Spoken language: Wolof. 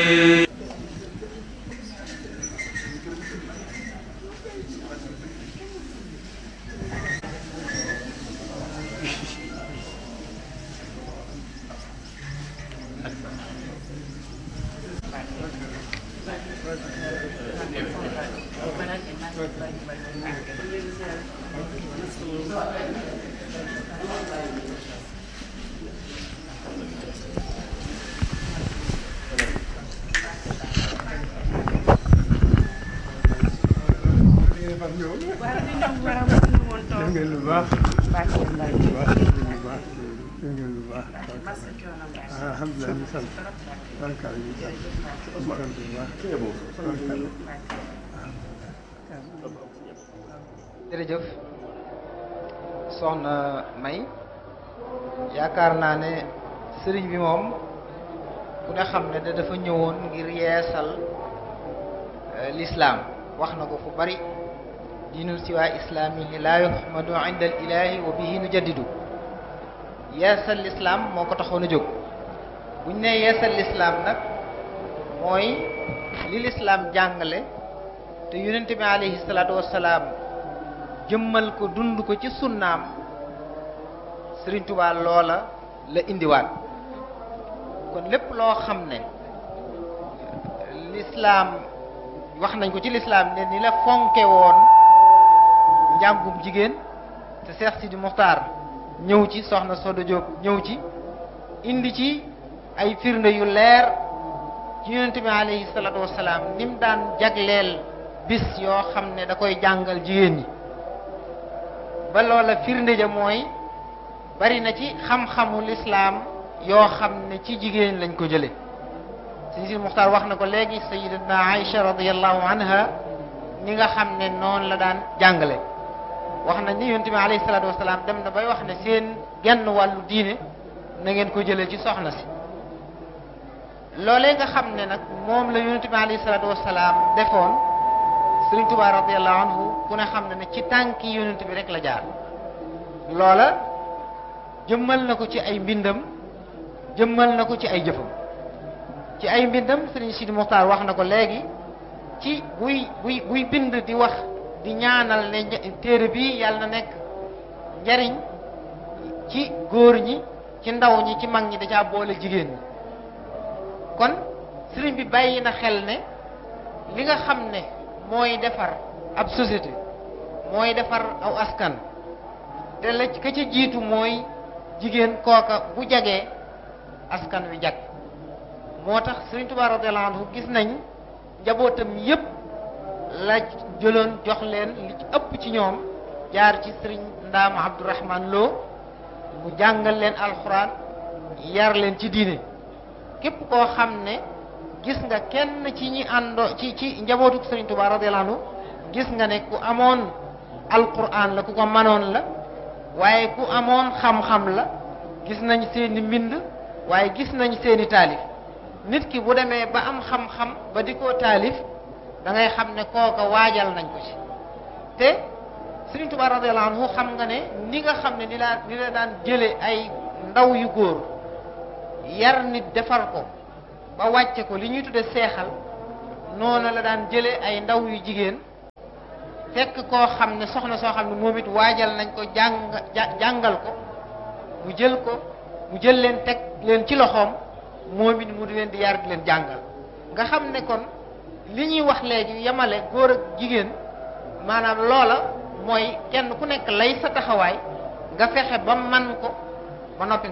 waaw li ñu war a mënuñu woon toog ngeen lu baax baax na mbay lu baax lu baax ngeen lu baax masa coono mbay alhamdulilah ñu sant barkaal ñu sant ñu sant bu baax barkaal jërëjëf soxna May yaakaar naa ne sëriñ bi moom ku ne xam ne da dafa ñëwoon ngir yeesal euh, lislaam wax na ko fu bari diinul siwaa islaamihi laa yuhmadu inda al ilahi wa bihi nu jaddidu yeesal lislaam moo ko taxoon a jóg buñ ne yeesal lislaam nag mooy li lislaam jàngale te yonente bi alayhi salaatu wassalaam jëmmal ko dund ko ci sunnaam Sëriñ Tuubaa loola la indiwaat kon lépp loo xam ne lislaam wax nañ ko ci lislaam ne ni la fonke woon njàngum jigéen te Seex Sidi Muxtaar ñëw ci soxna Sodo Diop ñëw ci indi ci ay firnde yu leer ci yonente bi alayhi salaatu wassalaam ni mu daan jagleel bis yoo xam ne da koy jàngal jigéen ñi ba loola firnde ja mooy bari na ci xam-xamu lislaam yoo xam ne ci jigéen lañ ko jële Sëñ Sidi Muxtaar wax na ko léegi sayidatuna Aïcha radiallahu anha ni nga xam ne noonu la daan jàngale wax na ni yonent bi alayhi salaatu wasalaam dem na bay wax ne seen genn wàllu diine na ngeen ko jëlee ci soxna si loolee nga xam ne nag moom la yonent bi alayhi salaatu wasalaam defoon Sëriñ Tuubaa radiallahu anhu ku ne xam ne ne ci tànki yonent bi rek la jaar loola jëmmal na ko ci ay mbindam jëmmal na ko ci ay jëfam ci ay mbindam Sëriñ Sidi Muxtaar wax na ko léegi ci buy buy buy bind di wax di ñaanal ne téere bi yàlla na nekk njariñ ci góor ñi ci ndaw ñi ci mag ñi da caa boole jigéen ñi kon sëriñ bi bàyyi na xel ne li nga xam ne mooy defar ab société mooy defar aw askan te la ka ca jiitu mooy jigéen kooka bu jagee askan wi jag moo tax sëriñ Tuubaa radiyallaahu anhu gis nañ njabootam yépp la jëloon jox leen li ci ëpp ci ñoom jaar ci sëriñ Ndaama Abdourahman Lo mu jàngal leen alxuraan yar leen ci diine képp koo xam ne gis nga kenn ci ñi àndoo ci ci njabootu sëriñ Tuubaa radiyallaahu anhu gis nga ne ku amoon alxuraan la ku ko manoon la waaye ku amoon xam-xam la gis nañ seeni mbind waaye gis nañ seeni taalif nit ki bu demee ba am xam-xam ba di ko taalif da ngay xam ne kooka waajal nañ ko ci te Sëriñ Tuubaa radiyallaahu anhu xam nga ne ni nga xam ne ni laa ni la daan jële ay ndaw yu góor yar nit defar ko ba wàcce ko li ñuy tudde seexal noonu la daan jële ay ndaw yu jigéen fekk koo xam ne soxna soo xam ne moom it waajal nañ ko jàng jàngal ko mu jël ko mu jël leen teg leen ci loxoom moom it mu di leen di yar di leen jàngal nga xam ne kon li ñuy wax léegi yemale góor ak jigéen maanaam loola mooy kenn ku nekk lay sa taxawaay nga fexe ba man ko ba noppi